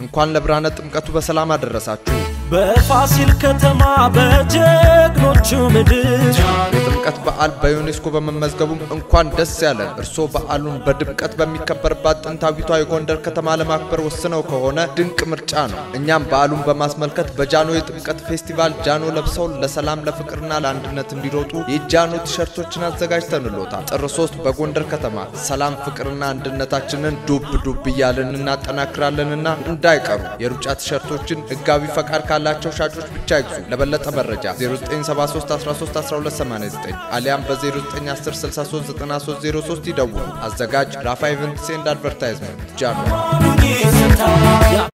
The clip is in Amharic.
እንኳን ለብርሃነ ጥምቀቱ በሰላም አደረሳችሁ። በፋሲል ከተማ በጀግኖቹ ምድር የጥምቀት በዓል በዩኔስኮ በመመዝገቡም እንኳን ደስ ያለን። እርስዎ በዓሉን በድምቀት በሚከበርባት ጥንታዊቷ የጎንደር ከተማ ለማክበር ወስነው ከሆነ ድንቅ ምርጫ ነው። እኛም በዓሉን በማስመልከት በጃኖ የጥምቀት ፌስቲቫል ጃኖ ለብሰው ለሰላም ለፍቅርና ለአንድነት እንዲሮጡ የጃኖ ቲሸርቶችን አዘጋጅተንሎታል። ጥር ሶስት በጎንደር ከተማ ሰላም ፍቅርና አንድነታችንን ዱብ ዱብ እያልን እናጠናክራለንና እንዳይቀሩ። የሩጫ ቲሸርቶችን ህጋዊ ፈቃድ ካላቸው ሻጮች ብቻ ይግዙ። ለበለጠ መረጃ 0973131289 አሊያም በ0910639303 ይደውሉ። አዘጋጅ ራፋ ኢቨንትስ ኤንድ አድቨርታይዝመንት ጃኖ